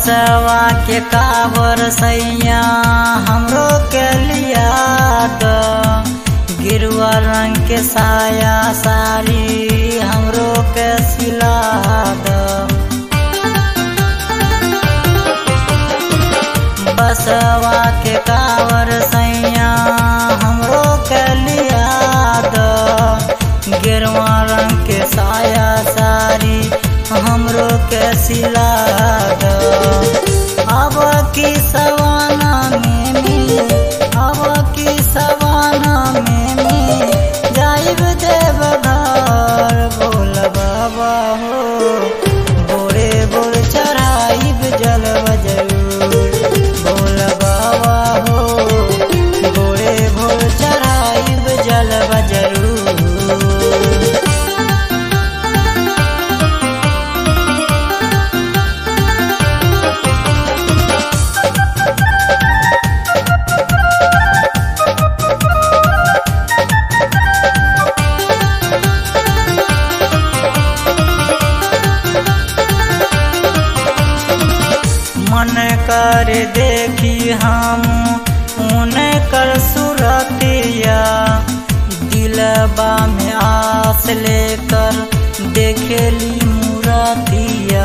बसवा के कावर सैया हमरो के लिया द गिरुआ रंग के साया साड़ी हमरो के सिला द बसवा के कावर सैया हमरो के लिया द गिरवा रंग के साया साड़ी हमरो के सिला द अब की सवाना में में अब की सवाना में में जाइब देव घर बोल बाबा हो बोरे बोर चढ़ाइब जलव जरूर बोल बाबा हो बोरे भोर चढ़ाइब जलव जरूर मन कर देखी हम उनकर सुरतिया दिलबा में आस लेकर देखेली मूरतिया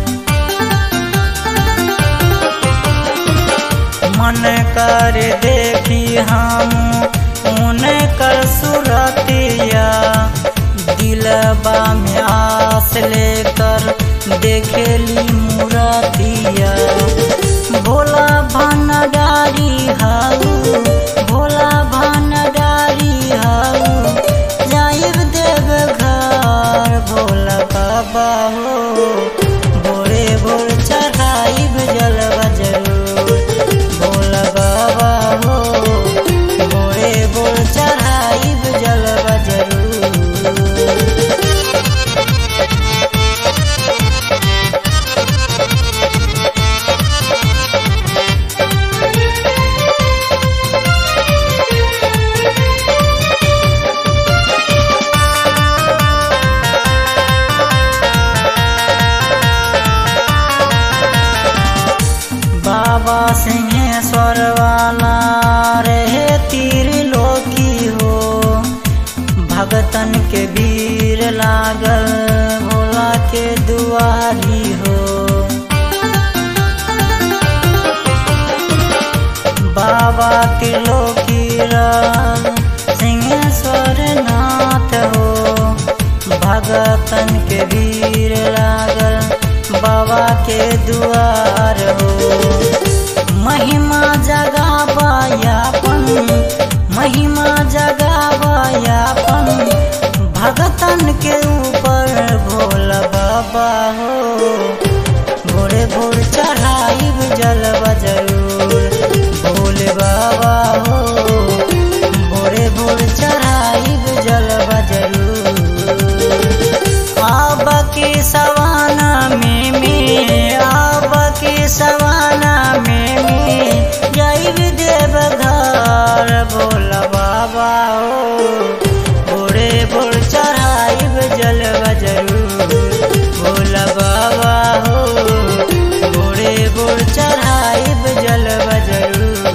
मन कर देखी हम उनकर सुरतिया दिलबा में आस लेकर देखेली मूरतिया भोला भनडारी हाऊ भोला भनडारी हाऊ जाइब देव घर भोला बाबा हो भोरे भोर चढ़ाइब जलवा जरूर भोला बाबा हो भोरे भोर चढ़ाइब जलवा जरूर बाबा सिंहेश्वर वाला रहे तीर लोकी हो भगतन के भीड़ लागल भोला के दुआरी हो बाबा त्रिलोकी राम सिंहेश्वर नाथ हो भगतन के भीड़ लागल बाबा के दुआर हो महिमा जगाबायापन महिमा जगाबायापन भगतन के ऊपर भोला बाबा हो भोरे भोर चढ़ाइब जलवा जरूर भोले बाबा हो भोरे भोर चढ़ाइब जलवा जरूर आब के सवाना में में आब के सवाना